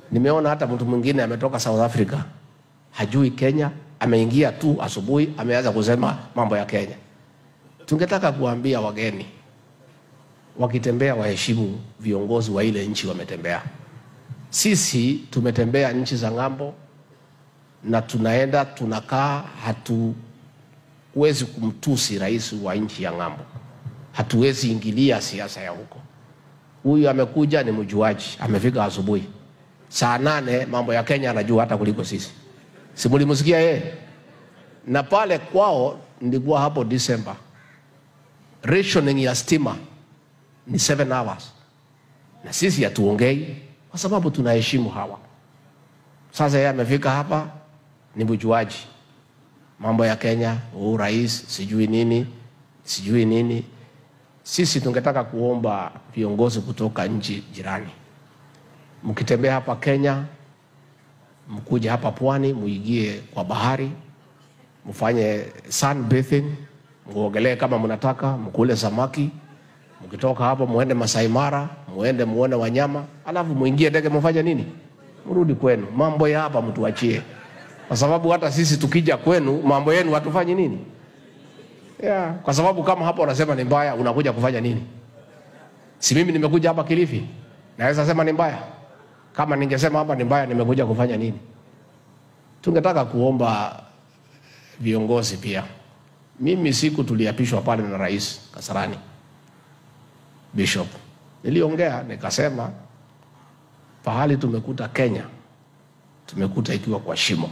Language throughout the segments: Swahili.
Nimeona hata mtu mwingine ametoka South Africa, hajui Kenya, ameingia tu asubuhi, ameanza kusema mambo ya Kenya. Tungetaka kuambia wageni wakitembea, waheshimu viongozi wa ile nchi wametembea. Sisi tumetembea nchi za ng'ambo na tunaenda tunakaa, hatuwezi kumtusi rais wa nchi ya ng'ambo, hatuwezi ingilia siasa ya huko. Huyu amekuja ni mjuaji, amefika asubuhi saa nane, mambo ya Kenya anajua hata kuliko sisi. Si mlimsikia yeye? Na pale kwao nilikuwa hapo Disemba, rationing ya stima ni 7 hours, na sisi hatuongei kwa sababu tunaheshimu hawa. Sasa yeye amefika hapa ni mjuaji mambo ya Kenya, huu rais sijui nini sijui nini. Sisi tungetaka kuomba viongozi kutoka nchi jirani, mkitembea hapa Kenya, mkuje hapa pwani, muingie kwa bahari, mfanye sunbathing, muogelee kama mnataka, mkule samaki. Mkitoka hapo muende Masai Mara, muende muone wanyama, alafu muingie ndege, mfanye nini? Mrudi kwenu. Mambo ya hapa mtuachie, kwa sababu hata sisi tukija kwenu, mambo yenu hatufanyi nini? Yeah. Kwa sababu kama hapa unasema ni mbaya, unakuja kufanya nini? Si mimi nimekuja hapa Kilifi, naweza sema ni mbaya? Kama ningesema hapa ni mbaya, nimekuja kufanya nini? Tungetaka kuomba viongozi pia. Mimi siku tuliapishwa pale na Rais Kasarani Bishop, niliongea nikasema, pahali tumekuta Kenya, tumekuta ikiwa kwa shimo,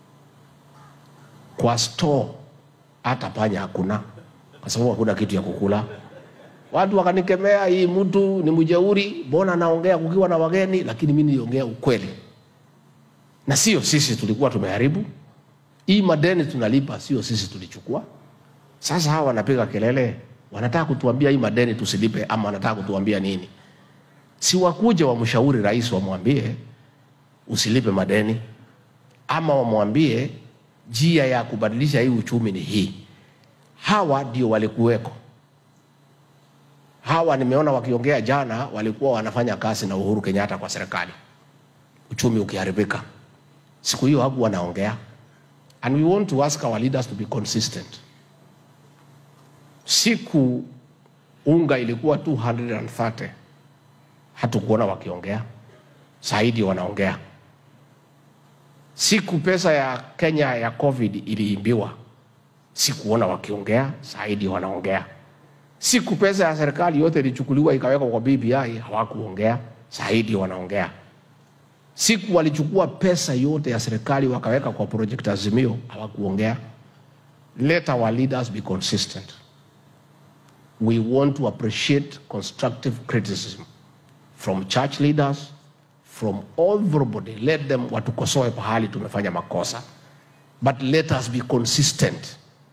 kwa store hata panya hakuna, kwa sababu hakuna kitu ya kukula. Watu wakanikemea, hii mtu ni mjeuri, mbona anaongea kukiwa na wageni? Lakini mimi niliongea ukweli, na sio sisi tulikuwa tumeharibu hii madeni tunalipa, sio sisi tulichukua. Sasa hawa wanapiga kelele, wanataka kutuambia hii madeni tusilipe, ama wanataka kutuambia nini? Si wakuje wamshauri rais, wamwambie usilipe madeni, ama wamwambie njia ya kubadilisha hii uchumi ni hii. Hawa ndio walikuweko. Hawa nimeona wakiongea jana, walikuwa wanafanya kazi na Uhuru Kenyatta kwa serikali, uchumi ukiharibika. Siku hiyo haku wanaongea, and we want to ask our leaders to be consistent. Siku unga ilikuwa 230 hatukuona wakiongea, saidi wanaongea siku pesa ya Kenya ya COVID iliimbiwa, sikuona wakiongea, saidi wanaongea. Siku pesa ya serikali yote ilichukuliwa ikawekwa kwa BBI, hawakuongea, saidi wanaongea. Siku walichukua pesa yote ya serikali wakaweka kwa project Azimio, hawakuongea. Let our leaders be consistent. We want to appreciate constructive criticism from church leaders, from everybody. Let them watukosoe pahali tumefanya makosa, but let us be consistent.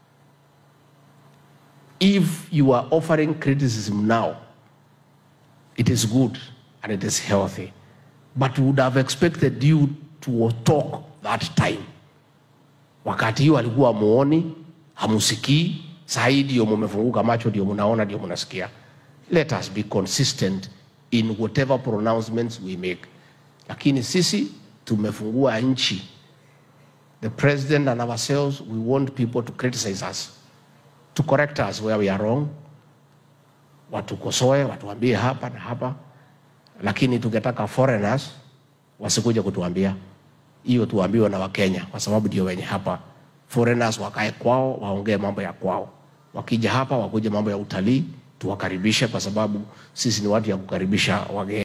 If you are offering criticism now, it is good and it is healthy, but we would have expected you to talk that time. Wakati hiyo alikuwa muoni, hamusikii, saa hii ndio mumefunguka macho, ndio munaona, ndio munasikia. Let us be consistent in whatever pronouncements we make lakini sisi tumefungua nchi. The president and ourselves, we want people to criticize us, to correct us where we are wrong, watukosoe, watuambie hapa na hapa, lakini tungetaka foreigners wasikuja kutuambia hiyo, tuambiwe na Wakenya kwa sababu ndio wenye hapa. Foreigners wakae kwao, waongee mambo ya kwao. Wakija hapa wakuje mambo ya utalii, tuwakaribishe kwa sababu sisi ni watu ya kukaribisha wageni.